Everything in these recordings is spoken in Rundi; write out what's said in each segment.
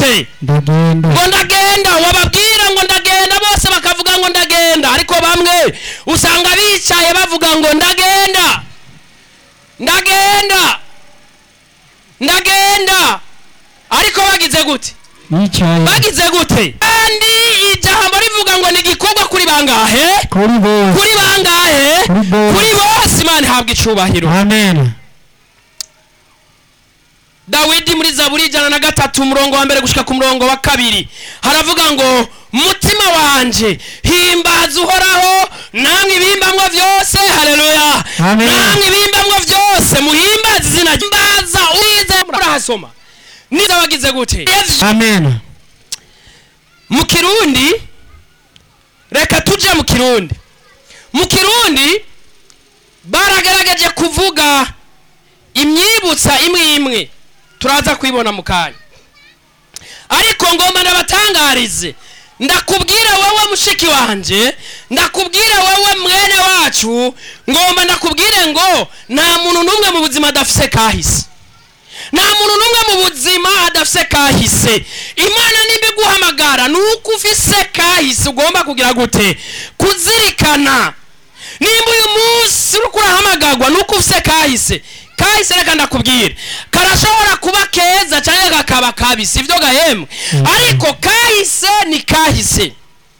gute ndagenda ngo ndagenda wababwira ngo ndagenda bose bakavuga ngo ndagenda ariko bamwe usanga bicaye bavuga ngo ndagenda ndagenda ndagenda ariko bagize gute yicaye bagize gute kandi ijambo rivuga ngo ni igikorwa kuri bangahe kuri bose kuri bangahe Kuri bose. kuri bose imana ihabwa icubahiro amen dawidi muri zaburi ijana na gatatu umurongo wa mbere gushika ku murongo wa kabiri haravuga ngo mutima wanje himbaza uhoraho namwe ibimbamwo vyose haleluya Amen. namwe ibimbamwo vyose muhimbaze izina rye. himbaza uriza murahasoma niza wagize gute amen mu kirundi reka tuje mu kirundi mu kirundi baragerageje kuvuga imyibutsa imwe imwe turaza kuyibona mu kanya ariko ngomba ndabatangarize ndakubwira wowe mushiki wanje ndakubwira wowe mwene wacu ngomba ndakubwire ngo nta muntu n'umwe mu buzima adafise kahise nta muntu n'umwe mu buzima adafise kahise imana nimba iguhamagara ni uko ufise kahise ugomba kugira gute kuzirikana nimba uyu munsi uriko urahamagarwa ni uko ufise kahise kahise reka ndakubwire karashobora kuba keza cyangwa kakaba kabi si byo gahembwe ariko kahise ni kahise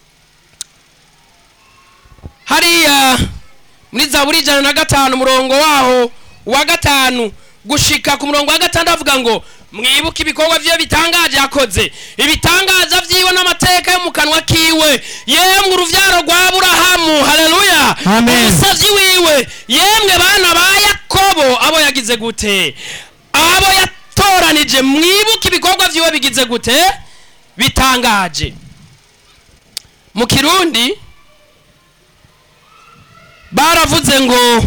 hariya muri zaburi ijana na gatanu umurongo waho wa gatanu gushika ku murongo wa gatanu avuga ngo mwibuke ibikorwa vyiwe bitangaje yakoze ibitangaza vyiwe n'amateka yo mu kanwa kiwe yemwe uruvyaro rwa aburahamu haleluya Amen. umusazi wiwe yemwe bana ba yakobo abo yagize gute abo yatoranije mwibuke ibikorwa vyiwe bigize gute bitangaje mu kirundi baravuze ngo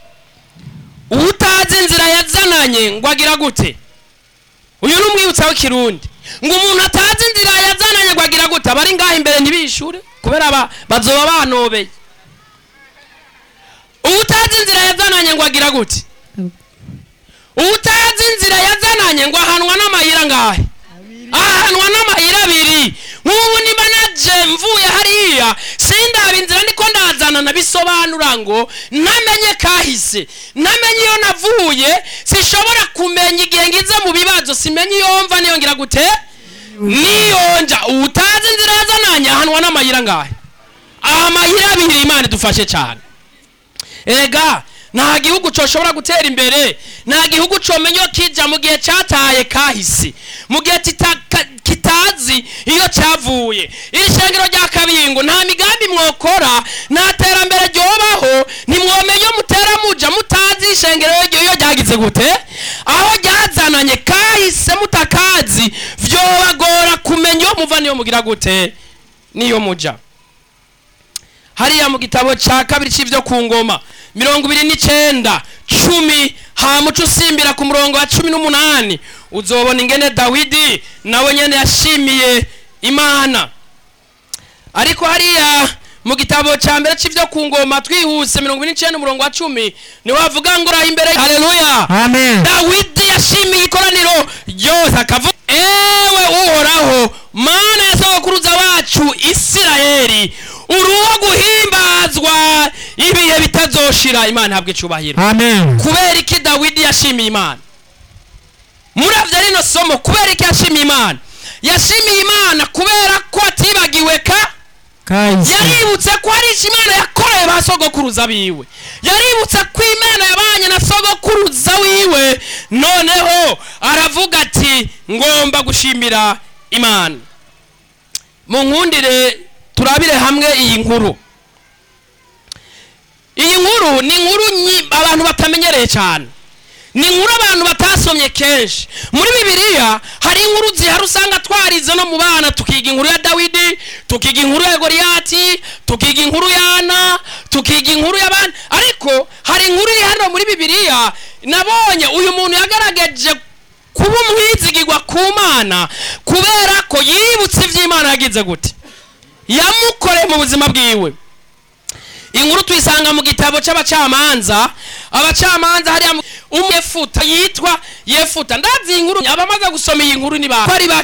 utazi inzira yazananye ngo agira gute uyu ni umwibutsa w'ikirundi ngo umuntu atazi inzira yazananye ngo agira gute abari ngaho imbere ntibishure kubera ba- bazoba banobeye utazi inzira yazananye ngo agira gute utazi inzira yazananye ngo ahanwa n'amayira ngahe ahanwa n'amayira abiri nk'ubu niba naje mvuye hariya sindaba inzira niko ndazanana bisobanura ngo ntamenye kahise ntamenye iyo navuye sishobora kumenya igihe ngize mu bibazo simenye iyo mva niyo ngira gute niyonja utazi inzira yazananye ahanwa n'amayira ngahe amayira abiri imana idufashe cyane ega nta gihugu coshobora gutera imbere nta gihugu comenya iyo kija mu gihe cataye kahise mu gihe kita- ka- kitazi iyo cavuye iri shengero rya kabingo nta migambi mwokora nta terambere ryobaho ntimwomenya iyo mutera muja mutazi ishengero ryo iyo ryagize gute aho ryazananye kahise mutakazi vyobagora kumenya iyo muva niyo mugira gute niyo muja hariya mu gitabo cya kabiri cy'ibyo ku ngoma mirongo ibiri n'icyenda cumi hamuca usimbira ku murongo wa cumi n'umunani uzobona ingene dawidi nawe nyene yashimiye imana ariko hariya mu gitabo cya mbere cy'ibyo ku ngoma twihuse mirongo ibiri n'icyenda umurongo wa cumi niwe wavuga ngo uraha imbere haleluya amen dawidi yashimiye ikoraniro ryose akavuga ewe uhoraho mana ya sogokuruza wacu isirayeli uruwo guhimbazwa ibihe bitazoshira imana ihabwe icubahiro amen kubera iki dawidi yashimiye imana muravye rino somo kubera iki yashimiye imana yashimiye imana kubera ko atibagiwe ka kahise yaributse ko hari icyo imana yakoreye ba sogokuruza biwe yaributse ko imana yabanye na sogokuruza wiwe noneho aravuga ati ngomba gushimira imana mu nkundire turabire hamwe iyi nkuru iyi nkuru ni inkuru nyi- abantu batamenyereye cyane ni inkuru abantu batasomye kenshi muri bibiliya hari inkuru zihari usanga twarize no mu bana tukiga inkuru ya dawidi tukiga inkuru ya goriyati tukiga inkuru ya ana tukiga inkuru y'abandi ariko hari inkuru iri hano muri bibiliya nabonye uyu muntu yagaragaje kuba umwizigirwa ku mana kubera ko yibutse iby'imana yagize gute yamukoreye mu buzima bwiwe inkuru tuyisanga mu gitabo cy'abacamanza abacamanza hariya mu- umwe yefuta yitwa yefuta ndazi iyi nkuru abamaze gusoma iyi nkuru ni ba ko ari bake